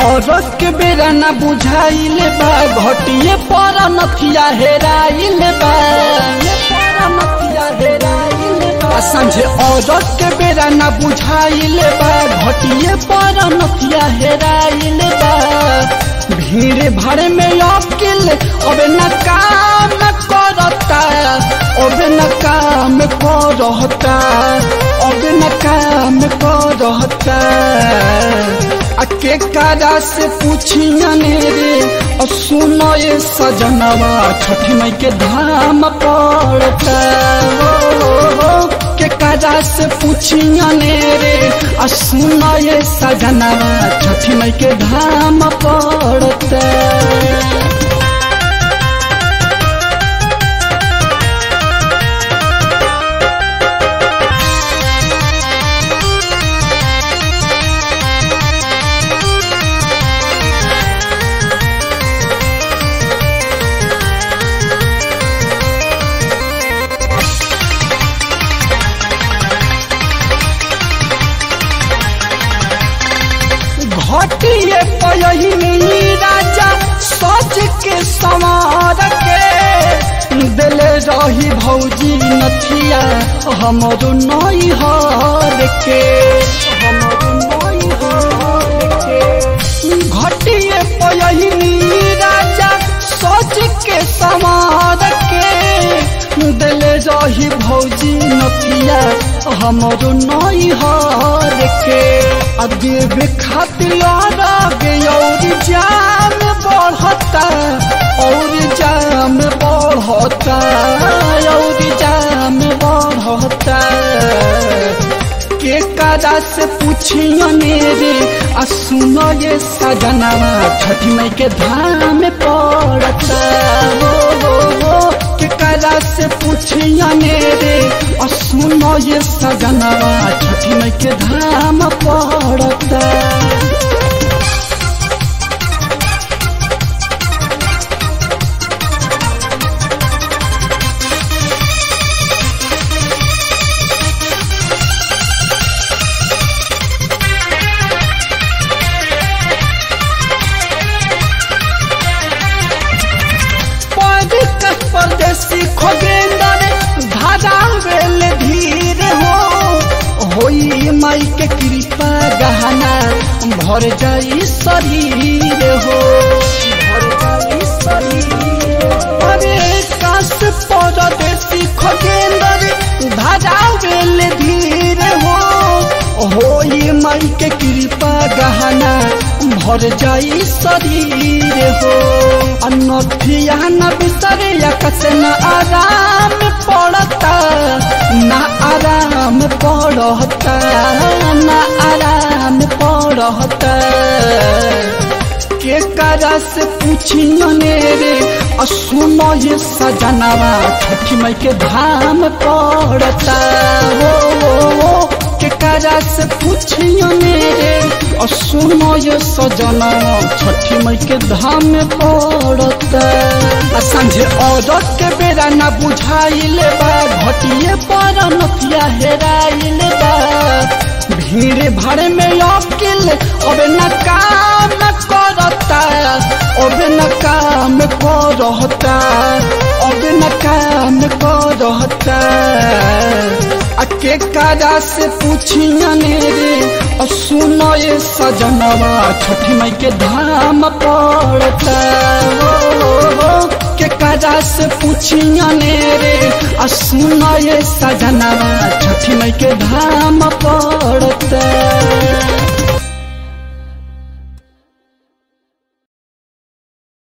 औरत के बेरा न बुझाइल बा घटिए पर नथिया हेराइल बा आ संझे औरत के बेरा न बुझाइल बा घटिए पर नथिया हेराइल बा भीड़ भर में अकिल अब न काम करता अब न काम करता अब न काम करता आ के कारा से पूछियने रे और सुनो ये सजनवा छठी मई के धाम पड़ता के कारा से पूछियने रे और सुनो ये सजनवा छठी मई के धाम पड़ता घटिए पयहिनी राजा सच के समार के दिले रही भौजी नथिया हमरो नई हर के हमरो नई हर के घटिए पयहिनी राजा सच के समार के दिले रही भौजी नथिया हमरो नई हर के अदेव खातिर आगे और जाम बढ़ता और जाम बढ़ता और जाम बढ़ता के काजा से पूछियने रे आ सुनो ये सजनवा छठी मई के धाम पड़ता हो हो हो के काजा से पूछियने रे आ सुनो ये सजनवा छठी मई के धाम पड़ता परदेश परदेसी खोगेंदर धारा वेल धीर हो होई माई के कृपा गहना भर जाई शरीर हो भर जाई शरीर अरे काश परदेसी खोगेंदर धारा वेल धीर हो होई माई के कृपा गहना भर जाई शरीर हो अनथिया न बिसरे कस न आराम पड़ता न आराम पड़ता न आराम पड़ता के करा से पूछियने रे और सुनो ये सजनवा छठी मई के धाम पड़ता हो, हो, हो के करा से पूछियने रे और सुनो ये सजना छठी मई के धाम पड़ता आ संझे औरत के बेरा न बुझाइल बा घटिए पर नथिया हेराइल बा भीड़ भर में अकिल अब न काम करता अब न काम करता अब न काम करता आ के काजा से पूछियने रे और सुनो ये सजनवा छठी मई के धाम पड़ता हो, हो, के काजा से पूछियने रे और सुनो ये सजनवा छठी मई के धाम पड़ता